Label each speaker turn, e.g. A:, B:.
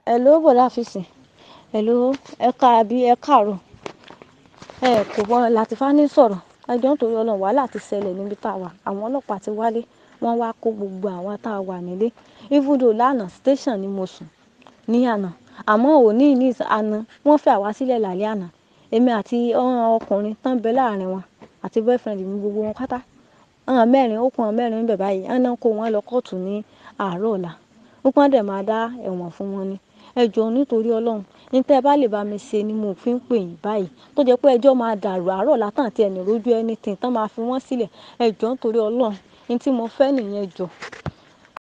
A: Hello bọ̀dá Fisi. Hello, ẹ ká àbí ẹ káàárọ̀. Ẹ kò mọ̀ Latifah sọ̀rọ̀. Ẹ jọ̀ọ́ nítorí Ọlọ́run wàhálà ti ṣẹlẹ̀ níbi tá a wà. Àwọn ọlọ́pàá ti wálé. Wọ́n wá kó gbogbo àwa tá a wà nílé. Even though lánàá station ni mo sùn ní àná. Àmọ́ òní ní àná wọ́n fi àwa sílẹ̀ lálẹ́ àná. Èmi àti ọkùnrin tán bẹ láàárín wọn àti boyfriend mi gbogbo wọn pátá. Àwọn mẹ́rin ó kú àwọn mẹ́rin níbẹ̀ báyìí. Wọ́n náà kó wọn lọ kóòtù ní àárọ̀ ọ̀la. Wípé wọ́n dẹ̀ máa dá ẹ̀wọ̀n fún wọn ni. Ẹ jọ̀ọ́ nítorí Ọlọ́run. Ní tí ẹ bá lè bá mi ṣe ni mo fi ń pè yín báyìí. Tó jẹ́ pé ẹjọ́ máa dàrú àárọ̀ ọ̀la tán àti ẹni rójú anything tán máa fi wọ́n sílẹ̀. Ẹ jọ̀ọ́ nítorí Ọlọ́run. Ohun tí mo fẹ́ nìyẹn ẹ jọ̀ọ́.